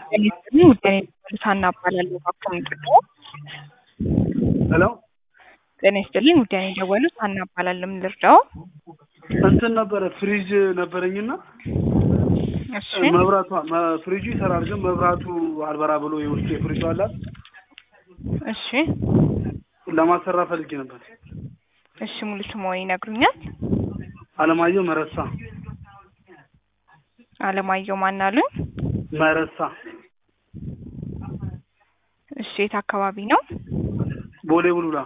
ውጤኔ ሳና እባላለሁ እባክዎን ጥሩ ሄሎ ጤና ይስጥልኝ ውዴ እኔ የደወሉት ሀና እባላለሁ ምን ልርዳዎ እንትን ነበረ ፍሪጅ ነበረኝና እሺ መብራቷ መ- ፍሪጁ ይሰራል ግን መብራቱ አልበራ ብሎ የውስጥ የፍሪጁ አላት እሺ ለማሰራ ፈልጌ ነበር። እሺ ሙሉ ስምዎን ይነግሩኛል አለማየሁ መረሳ አለማየሁ ማን አሉኝ መረሳ እሺ የት አካባቢ ነው ቦሌ ቡልቡላ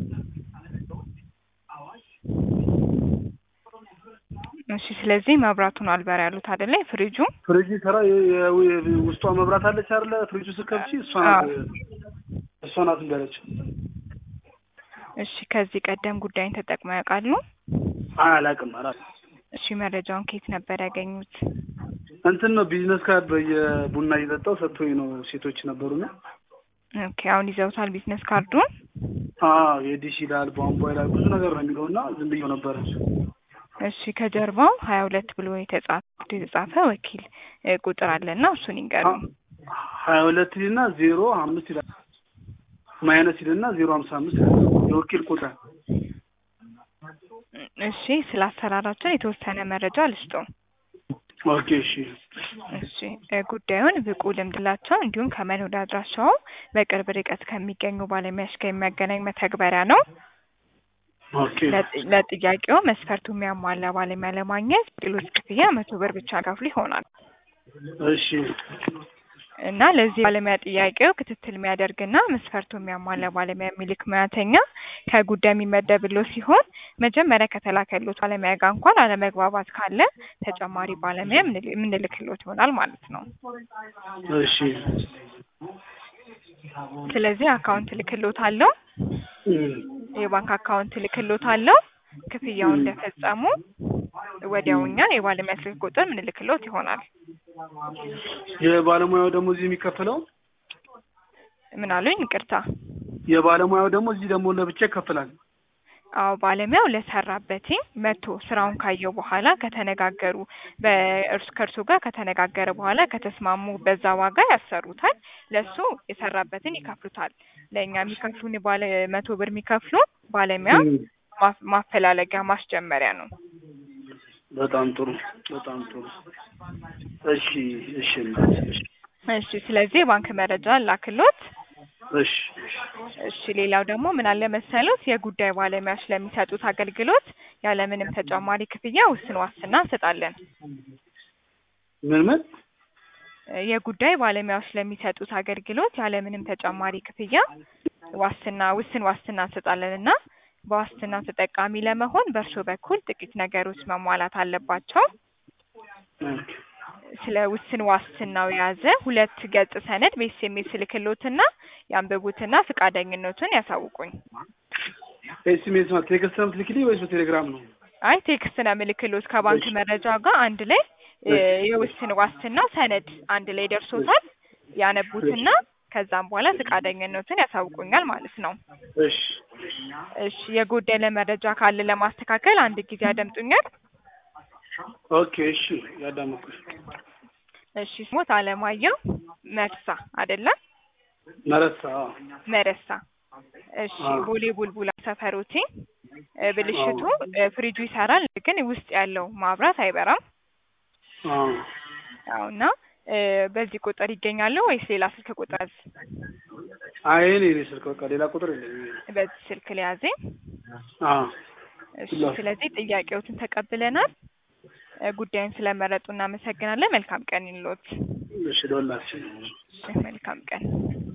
እሺ ስለዚህ መብራቱን አልበራ ያሉት አይደለ ፍሪጁ ፍሪጁ ይሰራ የ- የ- የ- ውስጧ መብራት አለች አይደለ ፍሪጁ ስከብቺ እሷ ናት እሷ ናት እንዳለች እሺ ከዚህ ቀደም ጉዳይን ተጠቅመው ያውቃሉ አላውቅም አላውቅም እሺ መረጃውን ከየት ነበር ያገኙት እንትን ነው ቢዝነስ ካርድ በየቡና እየጠጣው ሰጥቶኝ ነው ሴቶች ነበሩና ኦኬ አሁን ይዘውታል ቢዝነስ ካርዱን አዎ የዲሽ ይላል ቧንቧ ይላል ብዙ ነገር ነው የሚለውና ዝም ብዬው ነበረ እሺ ከጀርባው ሀያ ሁለት ብሎ የተጻፈ የተጻፈ ወኪል እ, ቁጥር አለና እሱን ይንገሩኝ ሀያ ሁለት ይልና ዜሮ አምስት ይላል ማይነስ ይልና ዜሮ ሀምሳ አምስት ይላል የወኪል ቁጥር እሺ ስለ አሰራራችን የተወሰነ መረጃ ልስጡ ኦኬ እሺ እሺ እ፣ ጉዳዩን ብቁ ልምድ ላቸው እንዲሁም ከመኖሪያ አድራሻው በቅርብ ርቀት ከሚገኙ ባለሙያዎች ጋር የሚያገናኝ መተግበሪያ ነው ኦኬ ለጥ- ለጥያቄው መስፈርቱ የሚያሟላ ባለሙያ ለማግኘት ሌሎች ክፍያ መቶ ብር ብቻ ከፍሎ ይሆናል እሺ እና ለዚህ ባለሙያ ጥያቄው ክትትል የሚያደርግና መስፈርቱ የሚያሟላ ባለሙያ የሚልክ ሙያተኛ ከጉዳይ የሚመደብሎ ሲሆን መጀመሪያ ከተላከሎት ባለሙያ ጋር እንኳን አለመግባባት ካለ ተጨማሪ ባለሙያ የምንል- የምንልክሎት ይሆናል ማለት ነው። እሺ ስለዚህ አካውንት ልክሎት አለው እም፣ የባንክ አካውንት ልክሎት አለው ክፍያውን እንደፈጸሙ ወዲያው እኛ የባለሙያ ስልክ ቁጥር ምንልክሎት ይሆናል። የባለሙያው ደግሞ እዚህ የሚከፈለው ምን አሉኝ? ይቅርታ። የባለሙያው ደግሞ እዚህ ደግሞ ለብቻ ይከፈላል አዎ ባለሙያው ለሰራበት መቶ ስራውን ካየው በኋላ ከተነጋገሩ በእርሱ ከእርሱ ጋር ከተነጋገረ በኋላ ከተስማሙ በዛ ዋጋ ያሰሩታል። ለሱ የሰራበትን ይከፍሉታል። ለእኛ የሚከፍሉን ባለ መቶ ብር የሚከፍሉ ባለሙያ እም፣ ማ- ማፈላለጊያ ማስጀመሪያ ነው። በጣም ጥሩ በጣም ጥሩ እሺ እሺ እናት፣ እሺ እሺ ስለዚህ የባንክ መረጃ ላክሎት። እሺ እሺ ሌላው ደግሞ ምን አለ መሰሉት የጉዳይ ባለሙያዎች ለሚሰጡት አገልግሎት ያለምንም ተጨማሪ ክፍያ ውስን ዋስትና እንሰጣለን። ምን ምን የጉዳይ ባለሙያዎች ለሚሰጡት አገልግሎት ያለምንም ተጨማሪ ክፍያ ዋስትና ውስን ዋስትና እንሰጣለን እና በዋስትናው ተጠቃሚ ለመሆን በእርስዎ በኩል ጥቂት ነገሮች መሟላት አለባቸው። ኦኬ ስለ ውስን ዋስትናው የያዘ ሁለት ገጽ ሰነድ በኤስኤምኤስ ልክሎትና ያንብቡትና ፈቃደኝነቱን ያሳውቁኝ። ኤስኤምኤስ ማለት ቴክስት ነው የምትልክልኝ ወይስ በቴሌግራም ነው? አይ ቴክስት ነው ምልክሎት ከባንክ እሺ። መረጃ ጋር አንድ ላይ እ፣ የውስን ዋስትና ሰነድ አንድ ላይ ደርሶታል። ያነቡትና ከዛም በኋላ ፈቃደኝነቱን ያሳውቁኛል ማለት ነው። እሺ እሺ የጎደለ መረጃ ካለ ለማስተካከል አንድ ጊዜ ያደምጡኛል። ኦኬ እሺ ያዳመኩሽ እሺ ስሞት አለማየሁ መርሳ አይደለም መረሳ አዎ። መረሳ። እሺ አዎ። ቦሌ ቡልቡላ ሰፈሮቲ እ፣ ብልሽቱ እ፣ ፍሪጁ ይሰራል ግን ውስጥ ያለው ማብራት አይበራም። አዎ አዎ እና እ፣ በዚህ ቁጥር ይገኛሉ ወይስ ሌላ ስልክ ቁጥር? አይ እኔ እኔ ስልክ በቃ ሌላ ቁጥር የለኝም። በዚህ ስልክ ሊያዘኝ። አዎ እሺ ስለዚህ ጥያቄዎትን ተቀብለናል። እ፣ ጉዳዩን ስለመረጡ እናመሰግናለን። መልካም ቀን ይሎት። እሺ ደወላችን እሺ መልካም ቀን